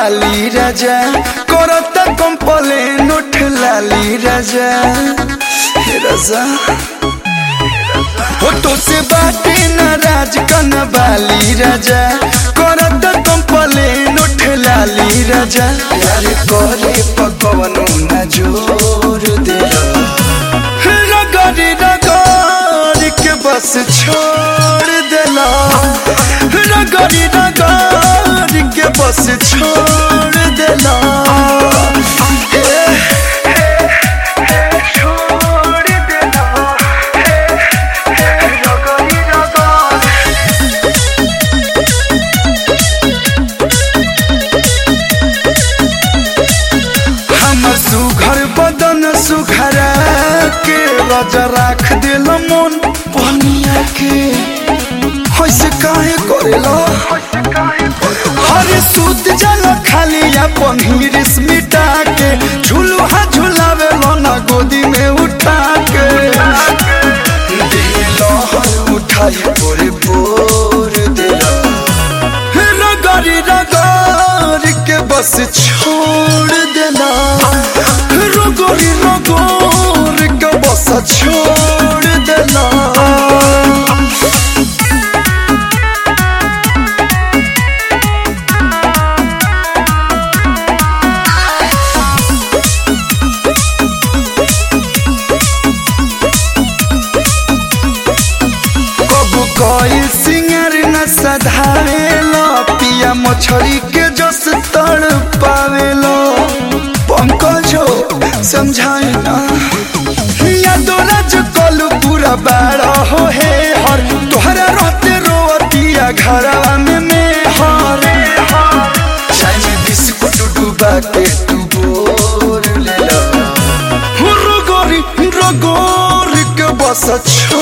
बाली राजा करत कंपलेन उठ लाली राजा हे राजा होठों से बाटे नाराज कन बाली राजा करत कंपलेन उठ लाली राजा प्यार करे पकवनो न जोर दे रगड़ी रगड़ के बस छोड़ देला रगड़ी रगड़ के बस छोड़ देला छोड़ देला रगड़ी रगड़ हमर सुघर बदन सुखरा के राजा राख दिल मन पनिया के होइसे काहे करेला हरे सूत जल खाली अपन हिरिस मिटा के झुलुहा झुलावे ना गोदी में उठा के दिल हर उठाई पोरे पोर दिला रगड़ी रगड़ के बस छोड़ देना रगड़ी रगड़ के बस छोड़ देना कबू कोई सिंगर न सधावेलो पिया मछली के जस तड़ पावेलो पंकजो समझाए ना या दोलज कलू पूरा बाड़ा हो हे हर तोहरा रहते रोतिया घरवा में में हर चाय में बिस्कुट डूबा के तू बोर ले लो रगोरी रगोरी के बस